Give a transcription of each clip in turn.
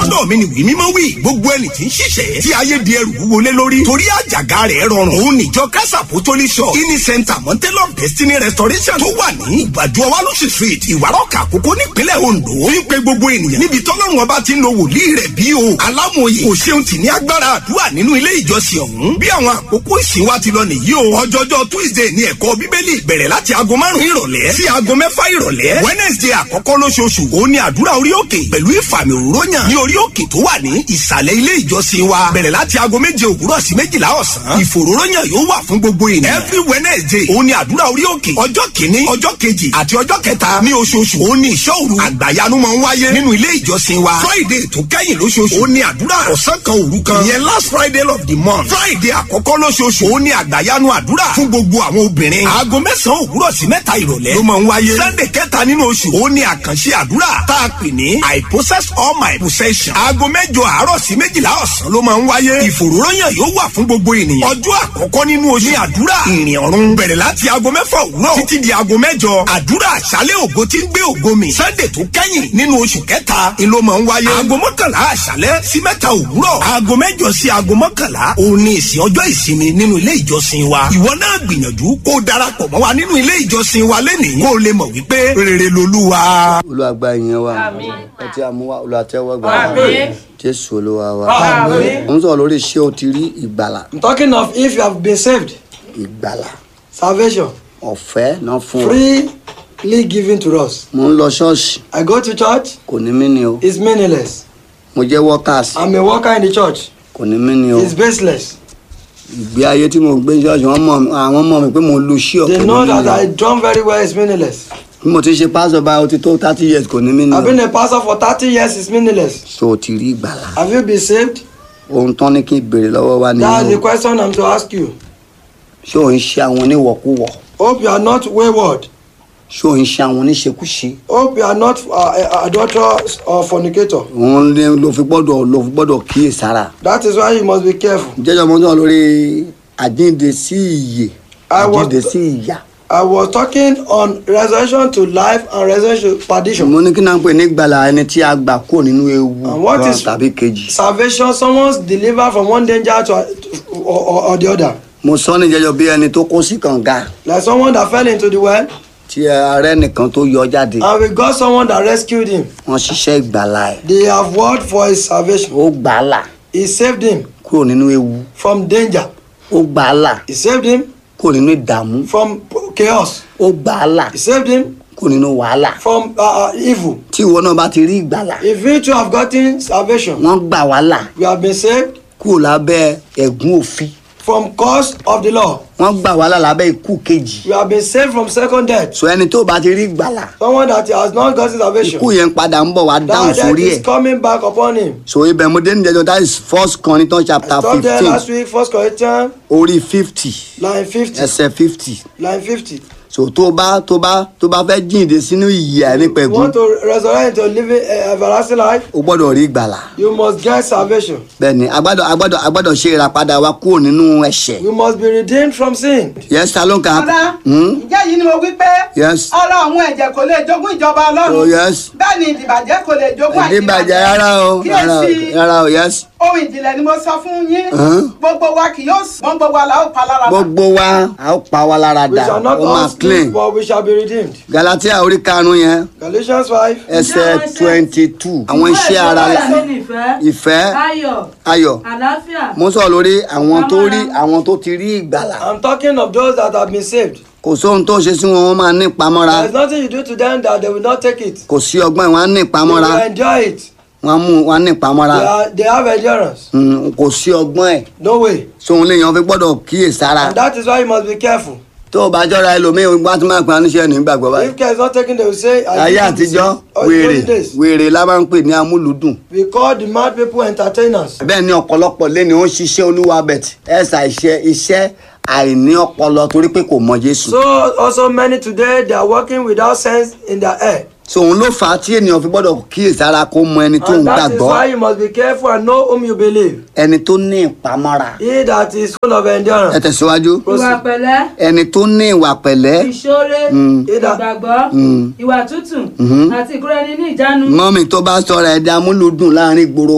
lọ́dọ̀ mi ni wí mímọ́ wí gbogbo ẹni tí ń ṣiṣẹ́ tí ayé di ẹrù wọlé lórí torí àjàgà rẹ̀ rọrùn òun níjọ kásà pòtólì shop kí ni center mountain of destiny restoration tó wà ní ìgbàdo ọwálọ́sì street ìwárọ̀kà àkókò nípínlẹ̀ ondo ń pe gbogbo ènìyàn níbi tọ́lọ́run ọba ti ń lo wòlíì rẹ̀ bí o alámòye kò ṣeun tì ní agbára àdúrà nínú ilé ìjọsìn ọ̀hún bí àwọn àkókò ìsìn wa ti lọ nìyí o ọjọ́jọ́ tuesday ní ẹ̀kọ́ bíbélì bẹ̀rẹ̀ láti aago márùn-ún ìrọ̀lẹ́ sí aago mẹ́fà ìrọ̀lẹ́ wednesday àkọ́kọ́ lóṣooṣù òun ni àdúrà orí òkè pẹ̀lú ìfàmì òróyàn ní orí òkè tó wà ní ìsàlẹ̀ ilé ìjọsìn wa bẹ̀rẹ̀ láti aago méje òwúrọ̀ sí méjìlá ọ̀sán ìfòróróyàn yóò wà fún gbogbo ènìyàn every wednesday òun ni àdúrà orí òkè ọjọ́ kìíní ọjọ́ kejì àti ọjọ́ kẹta ní oṣooṣù òun ni ìṣọ́ òru àgbàyanu máa ń wáyé nínú ilé ìjọsìn wa friday tó kẹ́yìn lóṣooṣù òun ni àdúrà ọ̀sán kan òru kan ìyẹn last friday of the month friday àkọ́kọ́ lóṣooṣù òun ni àgbàyanu àdúrà fún gbogbo àwọn obìnrin aago mẹ́sàn-án òwúrọ̀ sí mẹ́ta ìrọ̀lẹ́ ló máa ń wáyé sunday kẹta nínú oṣù òun ni àkànṣe àdúrà tá a pè ní i possess all my possession aago mẹ́jọ àárọ̀ sí méjìlá ọ̀sán ló máa ń wáyé ìfòròyàn yóò wà fún gbogbo ènìyàn ọjọ́ àkọ́kọ́ nínú oṣù ní àdúrà ìrìn ọ̀run bẹ̀rẹ̀ láti aago mẹ́fà òwúrọ̀ títí di aago mẹ́jọ àdúrà àṣálẹ̀ ògo tí ń gbé ògo mi sunday tó kẹ́yìn nínú oṣù kẹta ni ló máa ń wáyé aago mọ́kànlá àṣálẹ̀ sí mẹ́ta òwúrọ̀ aago mẹ́jọ sí aago mọ́kànlá òun ni ìsìn ọjọ́ ìsinmi nínú ilé ìjọsìn wa ìwọ náà gbìyànjú kó o darapọ̀ mọ́ wa nínú ilé ìjọsìn wa lẹ́nìí kó o lè mọ̀ wípé rere lolúwa. olùwàgbà yẹn wa ọtí àmúwá olùwàtẹ́wọ́gbà Àmín. jésù olúwa wa Àmín. mo ń sọ̀rọ̀ lórí ṣé o ti rí ìgbàlà I'm talking of if you have been saved, ìgbàlà salvation, ọ̀fẹ́ náà fún ọ freely given to us. mo ń lọ ṣọ́ọ̀ṣì I go to church, kò ní mí ni o it's meaningless. mo jẹ́ workers I'm a worker in the church, kò ní mí ni o it's baseless. ìgbé ayé tí mo gbé ṣọ́ọ̀ṣì wọ́n mọ̀ mí- àwọn mọ̀ mi pé mo lu ṣí They ọ̀kọ̀ know ní that mí I ni o drum very well, it's meaningless. bí mo ti ṣe pásọ̀ báyìí ó ti tó thirty years kò ní mí ni I've o been a pastor for 30 years, it's meaningless. so o ti rí ìgbàlà Have you been saved? ohun tán ní kí n béèrè lọ́wọ́ wa That's the nínú question I'm to ask you. ṣé ò ń ṣe àwọn oníwọ̀kúwọ̀ Hope you are not wayward. ṣé ò ń ṣe àwọn oníṣekúṣe Hope you are not uh, adulterers or fornicator. òun ní ló fi gbọ́dọ̀ ló fi gbọ́dọ̀ kíyèsára That is why you must be careful. jẹjọ mo sọ lórí àjíǹde sí ìyè I was- àjíǹde sí ìyà I was talking on resurrection to life and resurrection to perdition. mo ní kí náà ń pè ní gbàlà ẹni tí a gbà kúrò nínú ewu And what kan is- tàbí kejì Salvation, someone's delivered from one danger to, to or, or, or the other. mo sọ ní jẹjọ bí ẹni tó kó sí kànga Like someone that fell into the well, tí ààrẹ nìkan tó yọ jáde and we got someone that rescued him. wọn ṣiṣẹ́ ìgbàlà ẹ̀ They have worked for his salvation. ó gbàlà He saved him kúrò nínú ewu from danger. ó gbàlà He saved him kúrò nínú ìdààmú from chaos. ó gbàlà He saved him kúrò nínú wàhálà from uh, uh, evil. tí ìwọ náà bá ti rí ìgbàlà If we too have gotten salvation, wọn gbà wàhálà we have been saved kúrò lábẹ́ ẹ̀gún òfin from cause of the law. wọn gbà wàhálà lábẹ́ ikú kejì We have been saved from second death. so ẹni tó bá ti rí ìgbàlà Someone that has not gotten salvation, ikú yẹn padà ń bọ̀ wá dáhùn that death sórí is ẹ̀ coming back upon him. so ibẹ̀ mo dé níjẹjọ that is first Corinthians chapter I stopped there fifteen last week, First Corinthians, orí fifty line fifty, ẹsẹ̀ fifty line fifty. so tó bá tó bá tó bá fẹ́ jíǹde sínú ìyè You àìnípẹ̀gún want to resurrect into living uh, everlasting life? o gbọ́dọ̀ rí ìgbàlà You must get salvation. bẹ́ẹ̀ni agbádọ̀ agbádọ̀ agbádọ̀ ṣe ìràpadà wa kúrò nínú ẹ̀ṣẹ̀ We must be redeemed from sin. yes ta ló ń ka Ọ̀dà Hmm? ǹjẹ́ yìí ni mo wí pé Yes. ọ̀rọ̀ àwọn ẹ̀jẹ̀ kò lè jogún ìjọba oh ọlọ́run yes bẹ́ẹ̀ ni ìdìbàjẹ́ kò lè jogún ìdíbàjẹ́ rárá o rárá o kíyèsí rárá o yes ohun ìjìnlẹ̀ ni mo sọ fún yín Hàn? gbogbo wa kì yóò sùn mọ́ gbogbo wa la ó pa lára dà. gbogbo wa a ó pa wa lára We dà shall not ó máa all clean sleep, but we shall be redeemed. Galatia orí karùn-ún yẹn Galatians 5. ẹsẹ̀ twenty two àwọn iṣẹ́ ara la ìfẹ́ ìfẹ́ ayọ̀ ayọ̀ àlàáfíà mo sọ lórí àwọn tó rí àwọn tó ti rí ìgbàlà I'm talking of those that have been saved. kò sóhun tó ṣe sí wọn wọn máa ní ìpamọ́ra There's nothing you do to them that they will not take it. kò sí ọgbọ́n ìwọ̀n á ní They ìpamọ́ra will enjoy it. wọn á mú wọn á ní ìpamọ́ra They, are, they have endurance. Mm, kò sí ọgbọ́n ẹ̀ No way. sóhun léèyàn fi gbọ́dọ̀ kíyè sára And that is why you must be careful. tó o bá jọra ẹlòmíì wọn á tún máa pè á níṣẹ́ nígbàgbọ́ báyìí If care is not taken, they will say, I ayé did this. àtijọ́ Oh, wèrè those days. wèrè la máa ń pè ní amúlùdùn We call the mad people entertainers. bẹ́ẹ̀ ni ọ̀pọ̀lọpọ̀ lẹ́ni ó ń ṣiṣẹ́ olúwa bẹ̀t ẹ̀sà iṣẹ́ iṣẹ́ àìní ọpọlọ torí pé kò mọ Jésù So also many today they are working without sense in their head. so òun ló fà á tí ènìyàn fi gbọ́dọ̀ kíyèsára kó mọ ẹni tó ń And that is gbàgbọ́ why you must be careful and know whom you believe. ẹni tó ní ìpamọ́ra He that is full of ẹ endurance. tẹ̀síwájú ìwà pẹ̀lẹ́ ẹni tó ní ìwà pẹ̀lẹ́ ìṣoore Mm. ìgbàgbọ́ ìwà tútù àti ìkóraẹni ní ìjánu mọ́mì tó bá sọ̀rọ̀ ẹ̀dá amúlùdùn láàrin ìgboro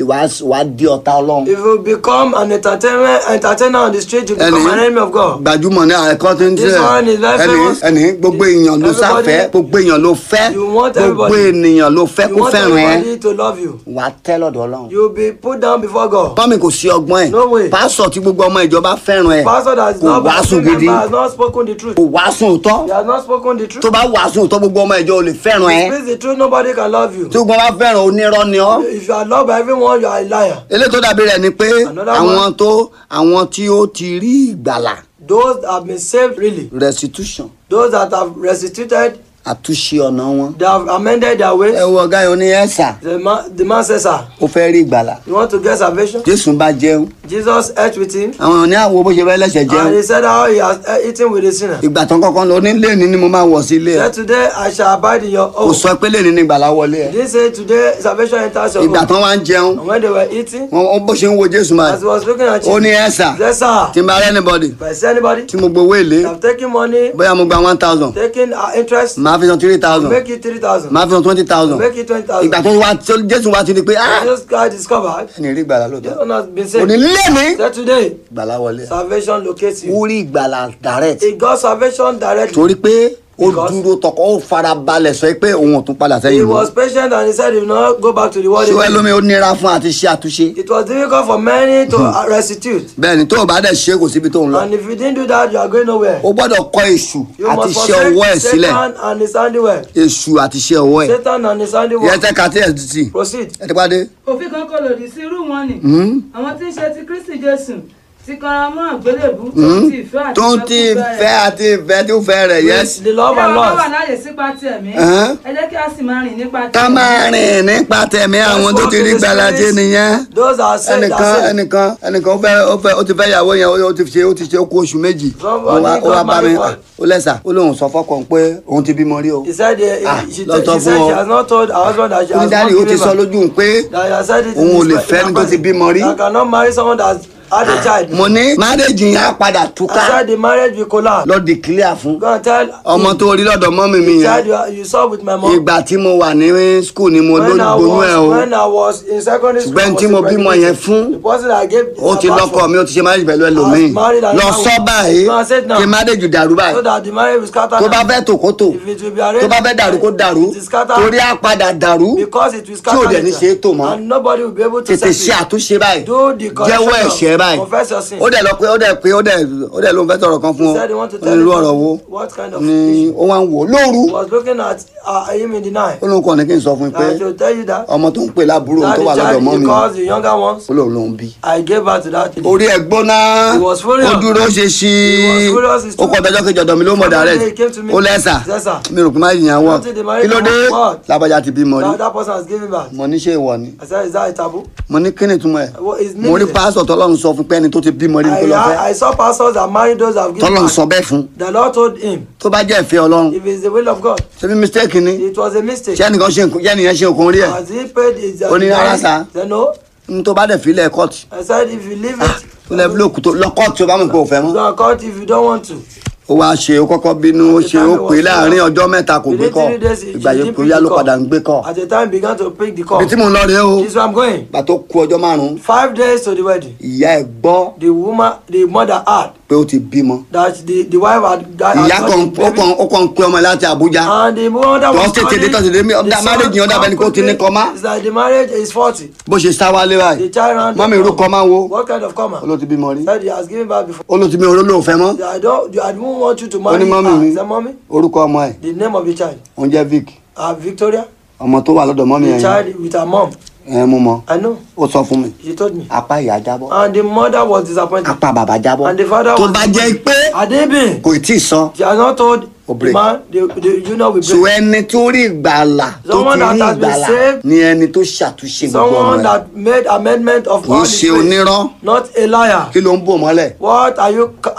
wà á di ọ̀tá ọlọ́run If you become an entertainment entertainer on the street, you become Ẹni- an enemy of God. gbajúmọ̀ ní ẹ̀kọ́ tó ń This tẹ̀ one is very ẹni famous. ẹni gbogbo èèyàn ló Everybody- sáfẹ́ gbogbo èèyàn ló fẹ́ You want gbogbo everybody- ènìyàn ló fẹ́ You kó want fẹ́ràn ẹ everybody to love you. wà á tẹ́ lọ́dọ̀ ọlọ́run You will be put down before God. mọ́mì kò sí ọgbọ́n ẹ̀ No way. pásọ̀ tí gbogbo ọmọ ìjọba fẹ́ràn ẹ̀ Pastor that is kò not wàásù baptized gidi has not spoken the truth. kò wàásù òótọ́ He has not spoken the truth. tó bá wàásù òótọ́ gbogbo ọmọ ìjọ ò lè fẹ́ràn ẹ Speak the truth, nobody can love you. tí gbogbo bá fẹ́ràn onírọ́ ni ọ́ If you are loved by everyone, you are a liar. eléyìí tó dàbí rẹ̀ ni pé Another àwọn one. tó àwọn tí ó ti rí ìgbàlà Those that have been saved, really. restitution Those that have restituted, àtúnṣe ọ̀nà wọn. they have amended their ways. ẹ wo ọ̀gá yìí ó ní ẹ̀sà The man, the man says, sir, ó fẹ́ rí ìgbàlà you want to get salvation? jésù bá jẹun Jesus ate with him. àwọn ní àwo bó ṣe fẹ́ lẹ́sẹ̀ jẹun And he said how he has uh, eaten with a sinner. ìgbà tán kọ́kọ́ lọ onílé ní ni mo máa wọ̀ sí ilé ẹ̀ Said today I shall abide in your kò home. sọ pé lè ní ní ìgbàlà wọlé ẹ̀ He didn't say today salvation enters your ìgbà home. tán wá ń jẹun And when they were eating, wọn wọn bó ṣe ń wo jésù máa as he was looking at ó ní Jesus, ẹ̀sà he said, sir, tí n bá rẹ́ anybody if I see anybody tí mo gbowó èlé that have taken money, bóyá mo gba one thousand taking uh, interest, màá fi san three thousand make it 3,000. màá fi san twenty thousand Make it 20,000. ìgbà tó wá tó jésù wá ti di pé ah Jesus Christ discovered, ẹni rí ìgbàlà this lóòótọ́ one has been òní saved. lé mi Said today, ìgbàlà wọlé salvation locates ó you. rí ìgbàlà direct He got salvation directly. torí pé ó Because- dúró tọkọ ó fara balẹ̀ sọ pé òun ò tún padà He sẹ́yìn mọ́ was patient and he said he will not go back to the world. ṣé again. ẹlòmíì ó nira fún àti ṣe àtúnṣe It was difficult for many to uh, restitute. bẹ́ẹ̀ ni tó o bá dẹ̀ ṣe kò síbi tó ń lọ And if you didn't do that, you are going nowhere. o gbọ́dọ̀ kọ èṣù You àti must ṣe ọwọ́ ẹ̀ forsake sílẹ̀ Satan and his handiwork. èṣù àti ṣe ọwọ́ ẹ̀ Satan and his ìyẹn handiwork. tẹ́ ka tí ẹ̀ ti Proceed. ẹ̀ ti pàdé òfin kan kò lòdì sí irú wọn ni àwọn tí ń ṣe ti kristi jésù ti kanra mọ́ àgbélébù tó ń ti ìfẹ́ àti tó ń ti ìfẹ́kúfẹ́ fẹ́ àti ìfẹ́ tí ó fẹ́ rẹ̀ yẹ́sì The love and Bí a bá wà loss. láàyè sípa ti ẹ̀mí Ẹ̀hán. ẹ jẹ́ kí a sì máa rìn nípa ti ká máa rìn nípa tẹ̀mí àwọn tó ti rí gbàlà ṣe nìyẹn Those are saved. ẹnìkan are saved. ẹnìkan ẹnìkan ó fẹ́ ó fẹ́ ó ti fẹ́ ìyàwó yẹn ó ti ṣe ó ti ṣe ó kú oṣù méjì ó Somebody wá ó wá got bá mi married ó lẹ́sà ó lóun sọ fọ́kàn pé òun ti bímọ rí o He said, uh, Ah, she, lọ she sọ said fún she ọ. has not told her husband that she ó ní has dáàdi not ó ti given sọ birth. lójú òun pé That he has said it in òun ò his lè pre- fẹ́ ẹni tó ti bímọ rí That cannot marry someone that has had a child. mo ní márèjì yẹn á padà I túká said the marriage will collapse. lọ declare fún Go and tell ọmọ him, tó rí lọ́dọ̀ mọ́mì mi the yẹn child you, are- you saw with my mom. ìgbà tí mo wà ní school ni mo when I lóyún ẹ o was when I was in secondary school. Ṣùgbọ́n I was tí mo bímọ impregnated. yẹn fún, The person I gave. ó ti birth lọ́kọ for, mi ó ti ṣe márèjì pẹ̀lú ẹlòmíì I was married and lọ now- sọ báyìí No, I said now. kí márèjì dàrú báyìí So that the marriage will scatter. tó now. bá fẹ́ tò kó tò If it will be arranged. tó bá fẹ́ dàrú kó dàrú It will scatter. torí á padà dàrú Because it will tí scatter. ò dẹ̀ ní later. ṣe é tò mọ́ And nobody will be able to tètè set ṣe it. àtúnṣe báyìí Do the correction jẹ́wọ́ now. ẹ̀ṣẹ̀ báyìí Confess your sin. ó dẹ̀ lọ pé ó dẹ̀ pé ó dẹ̀ ó dẹ̀ ló ń fẹ́ sọ̀rọ̀ kan fún He ọ said he want to ó tell ní irú you ọ̀rọ̀ wo what kind of ni issue. ó wá ń wò ó lóru He was looking at uh, him in the night. ó lóun kàn ní kí n sọ fún un pé I should tell you that. ọmọ tó ń pè láàbúrò òun That tó the wà lọ́dọ̀ child mọ́ he mi calls the younger ones. ó lóun lóun bí I gave birth to that. kid. orí ẹ gbóná He was furious. ó dúró ṣe sí He was furious, he's ó kọ ọdọjọ kejì ọ̀dọ̀ mi ló mọ One day direct he came to me. ó lẹsà Yes, sir. mi rò pé má yìnyín wọ Until the marriage kí ló dé was what? lábàjá ti bímọ rí That, that person has given birth. mo ní ṣe ìwọ ni I said, is that a taboo? mo ní kí ni ìtumọ̀ ẹ̀ What is mo rí meaning? pásítọ̀ tọ́lọ́run sọ fún pé ẹni tó ti bímọ rí ni kó lọ I, fẹ́ I saw pastors that married those that have given tọ́lọ́run birth. sọ bẹ́ẹ̀ fún The Lord told him, tó bá jẹ́ ìfẹ́ ọlọ́run if it's the will of God, ṣé bí mistake ni it was a mistake. ṣé ẹnìkan ṣe nǹkan ṣé ẹnìyẹn ṣe nǹkan rí ẹ̀ Has he paid his uh, Ó ní rárá, money? sir. He said, no. n tó bá dẹ̀ filẹ̀ kọ́ọ̀tù I said, if you leave it, tó lẹ́ bílòkù tó lọ kọ́ọ̀tù tó bá mọ̀ pé ò fẹ́ mọ́ go and cut if you don't want to. ó wá ṣe ó kọ́kọ́ bínú ó ṣe ó pè é láàrin ọjọ́ mẹ́ta kò gbé Within kọ́ three days, he- ìgbà he yẹn didn't kò pick yá the ló call. padà ń gbé kọ́ At the time, began to pick the call. ibi tí mo ń lọ rèé o This is where I'm going. ìgbà tó ku ọjọ́ márùn-ún Five days to the wedding. ìyá ẹ̀ gbọ́ The woman, the mother had pé ó ti bímọ that the, the wife had, had ìyá got kan the ó baby. kàn ó kàn ń pe ọmọ láti Àbújá And the mother Tó was tètè dé, calling, tó tètè dé, mi- the ọ̀dà son marriage yẹn, ọ̀dà bẹ́ẹ̀ ni kó ti ní quickly, kọ́má. It's like the marriage is 40. bó ṣe sá wálé The báyìí child ran mọ́mí irú kọ́ máa ń wo What kind of comma? ó ló ti bímọ rí Said he has given birth before. ó ló ti bí oró lóun fẹ́ mọ́ I don't, I don't want you to ó marry ní mọ́mí her. mi He said, mommy, orúkọ ọmọ ẹ̀ the name of the child. òun jẹ́ Vic Uh, Victoria, ọmọ tó wà lọ́dọ̀ mọ́mí the ẹ̀ yẹn child with her mom. ẹ̀ mú mọ́ I know. ó sọ fún mi She told me. apá ìyá jábọ́ And the mother was disappointed. apá bàbá jábọ́ And the father tó was bá jẹ́ pé Had they been? kò tí ì sọ She has not told O the break. man, the, the union will so break. ẹni tó rí ìgbàlà tó ti Someone that rí has been ìgbàlà saved. ni ẹni tó ṣàtúnṣe gbogbo ọmọ Someone ẹ̀ that made amendment of kì í all ṣe the ways. onírọ́ Not a liar. kí ló ń bò mọ́lẹ̀ What are you c-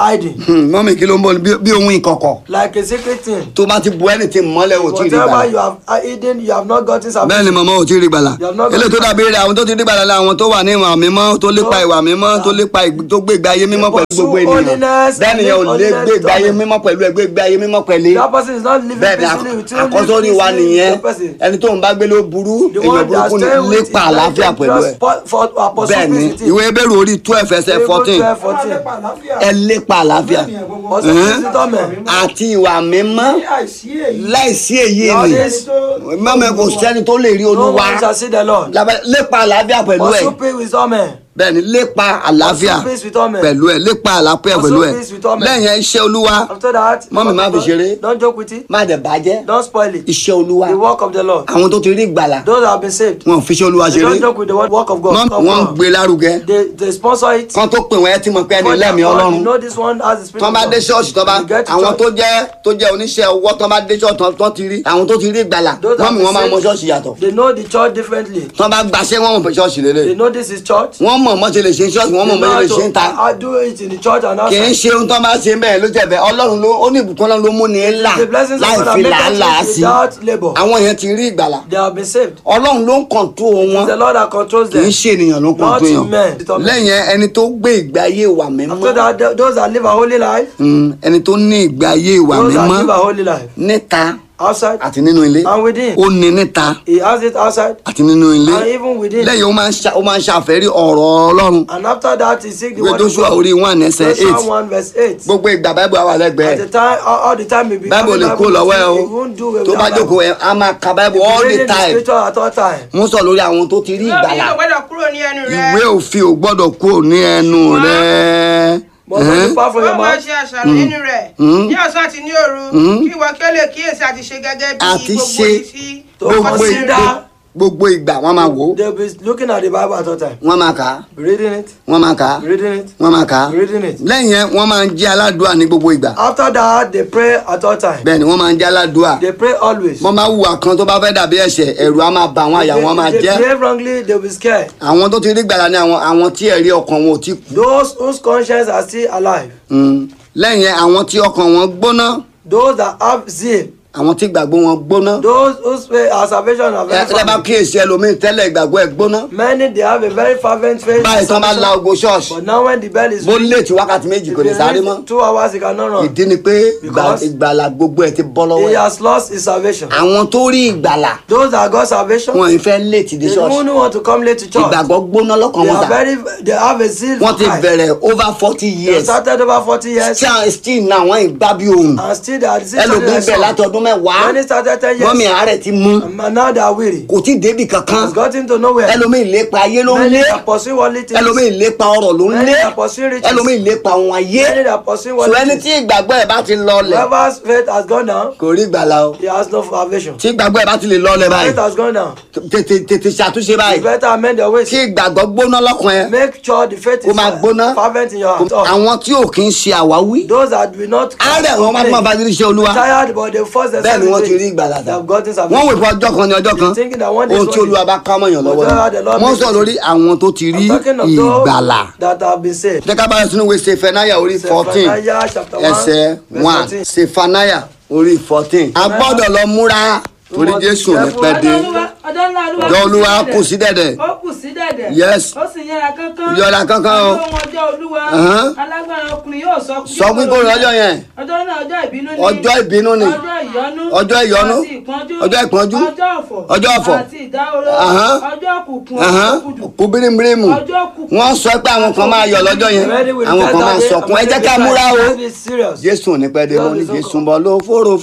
hiding Hmm, mọ́mí kí ló ń bọ̀ bí- bí ohun ìkọ̀kọ̀ like a secret thing. tó bá ti bu ẹni tí mọ́lẹ̀ ò tí ì rí Whatever gbàlà. you have hidden, you have not gotten bẹ́ẹ̀ salvation. ni màmá ò tí ì rí gbàlà. You have not eléyìí tó gotten dàbí rẹ̀ àwọn tó ti rí gbàlà la àwọn tó wà ní ìwà mímọ́ tó lépa ìwà mímọ́ tó lépa ìgbé- tó gbé ìgbé ayé mímọ́ pẹ̀lú pursue gbogbo ènìyàn. holiness bẹ́ẹ̀ and nìyẹn ò live lé holiness gbé ìgbé ayé to mímọ́ pẹ̀lú ẹ̀ gbé ìgbé ayé mímọ́ pẹ̀lú. That person is not living bẹ́ẹ̀ ni peacefully with you. àkọ́sórí wa living nìyẹn peacefully with the person. ẹni tó ń bá gbé ló burú The èèyàn one that burúkú ni stay with lépa is àlàáfíà like pẹ̀lú ẹ̀. just for- for- uh, pursue bẹ́ẹ̀ ni peace with him. ìwé ebéèrè orí twelve ẹsẹ̀ Hebrews fourteen 12, 14. ẹ lépa àlàáfíà Pursue peace with all men. àti ìwà mímọ́ láìsí èyí All ni this- mọ́mọ́ kò sẹ́ni tó lè rí No olúwa one shall see the Lord. Lábẹ́- lépa àlàáfíà pẹ̀lú ẹ̀ Pursue peace with all men. bẹ́ẹ̀ ni lépa àlàáfíà Pursue peace with all men. pẹ̀lú ẹ̀ lépa àlàáfíà pẹ̀lú ẹ̀ Pursue peace with all men. lẹ́yìn iṣẹ́ olúwa After that, Mọ́mì, má fi ṣeré. don't joke with it. má dẹ̀ bàjẹ́ Don't spoil it. iṣẹ́ olúwa The work of the Lord. àwọn tó ti rí ìgbàlà Those that have been saved. wọn ò fi iṣẹ́ olúwa They ṣeré don't joke with the work of God. Mọ́mì, Of wọ́n ń God. gbé lárugẹ They, they sponsor it. kan tó pè wọ́n ẹ ti mọ̀ pé ẹni For lẹ́mìí that God, ọlọ́run You know this one has the spirit tọ́ of bá God. dé ṣọ́ọ̀ṣì tọ́ bá You get to àwọn church. tó jẹ́ tó jẹ́ oníṣẹ́ ọwọ́ tọ́ bá dé ṣọ́ọ̀ṣì tọ́- tọ́ ti rí àwọn tó ti rí ìgbàlà Those that wọ́n mi have wọ́n máa been mọ saved, ṣọ́ọ̀ṣì yàtọ̀ They know the church differently. tọ́ bá gbaṣẹ́ wọ́n mọ̀ pé ṣọ́ọ̀ṣì lélẹ̀ They know this is church. wọ́n mọ̀ mọ́ ṣe lè ṣe ṣọ́ọ̀ṣì wọ́n mọ̀ mọ́ ṣe lè ṣe ń ta I do it in the church and kì í outside. ṣe ohun tó máa ṣe bẹ́ẹ̀ ló jẹ̀bẹ̀ ọlọ́run ló ó ní ìbùkún ọlọ́run ló mú ni ńlá The blessings of láì God fi are làálàá made sí without labor. àwọn yẹn ti rí ìgbàlà They have been saved. ọlọ́run ló ń kọ̀ǹtó wọn It's the Lord that controls kì í them. ṣe ènìyàn ló ń Not kọ̀ǹtó men. yàn lẹ́yìn ẹ, ẹni tó gbé ìgbé ayé ìwà mímọ́ After that, th- those that live a holy life, Mm, ẹni tó ní ìgbé ayé ìwà those that mímọ́ live a holy life, níta outside àti nínú ilé and within. ó ní níta He has it outside àti nínú ilé and even within. lẹ́yìn ó máa ń ṣa- ó máa ń ṣàfẹ́rí ọ̀rọ̀ ọlọ́run And after that, he seek the ìwé word of Jóṣúà God. orí one ẹsẹ̀ eight Joshua 1 verse 8. gbogbo ìgbà báíbù àwọn At the àlẹ́gbẹ̀ẹ́ time, all, all the time he be báíbù lè having kó lọ́wọ́ ẹ o he won't do it tó bá without jókòó ẹ á máa ka báíbù Bible. all the Reading the time scripture at all time. mo sọ lórí àwọn tó ti rí lóbi ìgbàlà yóò gbọ́dọ̀ kúrò ní ẹnu rẹ ìwé òfin ò gbọ́dọ̀ kúrò ní ẹnu rẹ But when you depart from your wọ́n máa mouth, ṣe àṣàrò nínú rẹ̀ ní ọ̀sán àti ní òru kí ìwọ kí ó lè kíyèsí àti ṣe gẹ́gẹ́ bí Àti gbogbo ṣe ìfi To gbogbo consider- ìgbà gbogbo ìgbà wọ́n máa wò ó they'll be looking at the Bible at all time. wọ́n máa kà á Reading it, wọ́n máa kà á reading it, wọ́n máa kà á reading it. lẹ́yìn yẹn wọ́n máa ń jẹ́ aládùúà ní gbogbo ìgbà After that, they pray at all time. bẹ́ẹ̀ ni wọ́n máa ń jẹ́ aládùúà They pray always. wọ́n máa hùwà kan tó bá fẹ́ dàbí ẹ̀ṣẹ̀ ẹ̀rù á máa bà wọ́n àyà wọn máa If they jẹ́ behave wrongly, they'll be scared. àwọn tó ti rí gbàlà ní àwọn àwọn tí ẹ̀rí ọkàn wọn ò tí kú Those whose conscience are still alive, Mm. lẹ́yìn yẹn àwọn tí ọkàn wọn gbóná those that have zeal, àwọn tí ìgbàgbọ́ wọn gbóná those whose faith are salvation are very ẹ ẹ bá fervent. kíyèsí ẹlòmíín tẹ́lẹ̀ ìgbàgbọ́ ẹ̀ gbóná Many they have a very fervent faith. báyìí tán bá la salvation. ogo ṣọ́ọ̀ṣì But now when the bell is bó ringing, léètì wákàtí méjì if kò lè he sáré reach mọ́ two hours he cannot run. ìdí ni pé ìgbà- Because ìgbàlà gbogbo ẹ̀ ti bọ́ lọ́wọ́ He ẹ̀ has lost his salvation. àwọn tó rí ìgbàlà Those that got salvation, wọn ì fẹ́ léètì dé they ṣọ́ọ̀ṣì don't want to come late to church. ìgbàgbọ́ gbóná lọ́kàn They wọn are sà very, they have a zeal wọ́n for ti Christ. bẹ̀rẹ̀ over forty They years started over 40 years still still náà wọ́n ìgbà bí ohun and still they are the same ẹlòmíín bẹ̀ láti ọdún mẹ́wàá When they started 10 wọ́n mi years, àárẹ̀ ti mú and now they are weary. kò tí ì débì kankan Has gotten to nowhere. ẹlòmíín lépa ayé ló ń Many lé are pursuing worldly things. ẹlòmíín lépa ọrọ̀ ló ń Many lé are pursuing riches. ẹlòmíín lépa ohun ayé Many are pursuing sọ worldly ẹni tí things. ìgbàgbọ́ ẹ̀ bá ti lọlẹ̀ Whoever's faith has gone down, kò rí ìgbàlà o he has no salvation. tí ìgbàgbọ́ ẹ̀ bá ti lè lọlẹ̀ báyìí Faith has gone down. tètè tètè ṣàtúnṣe You báyìí better amend your ways. tí ìgbàgbọ́ gbóná lọ́kàn ẹ̀ Make sure the faith Kó is máa gbóná. fervent in your heart. àwọn tí ò kí ń ṣe àwáwí Those that will not àárẹ̀ wọn máa tún máa bá ti ṣe olúwa tired but they force bẹ́ẹ̀ themselves ni wọ́n into ti rí it. ìgbàlà They dà have gotten wọ́n salvation. wò fún ọjọ́ kan ní ọjọ́ kan Thinking that one day ohun tí sorry. olúwa bá ká mọ̀yàn lọ́wọ́ Whatever the Lord ni wọ́n makes sọ it. lórí àwọn tó ti rí I'm talking of ìgbàlà those that have been saved. jẹ́ ká bá yẹn sínú ìwé sefanaya orí fourteen Zephaniah chapter one, ẹsẹ̀ verse one 14. sefanaya orí fourteen a gbọ́dọ̀ lọ múra torí must be jésù ní careful. pẹ́ dé ọjọ́ olúwa ọjọ́ ńlá olúwa ọjọ́ olúwa kù sí dẹ̀dẹ̀ ó kù sí dẹ̀dẹ̀ Yes. ó sì yára kánkán Yára kánkán o. ọjọ́ ohun ọjọ́ olúwa Ahán. alágbára ọkùnrin yóò sọ sọ pípé ọjọ́ yẹn ọjọ́ náà ọjọ́ ìbínú ni ọjọ́ ìbínú ni ọjọ́ ìyọnú Ọjọ́ ìyọnú. àti ìpọ́njú Ọjọ́ ìpọ́njú. ọjọ́ ọ̀fọ̀ Ọjọ́ ọ̀fọ̀. àti ìdáhóró Ahán. ọjọ́ òkùnkùn Ahán. òkùnkùn kú bírímù ọjọ́ òkùnkùn wọ́n sọ pé àwọn kan máa yọ̀ lọ́jọ́ yẹn Ready with àwọn the kan máa test that sọkún ẹ day, jẹ́ ká múra o Let's be serious. jésù ò ní pẹ́ dé mo ní jésù ń bọ̀ ló fòrò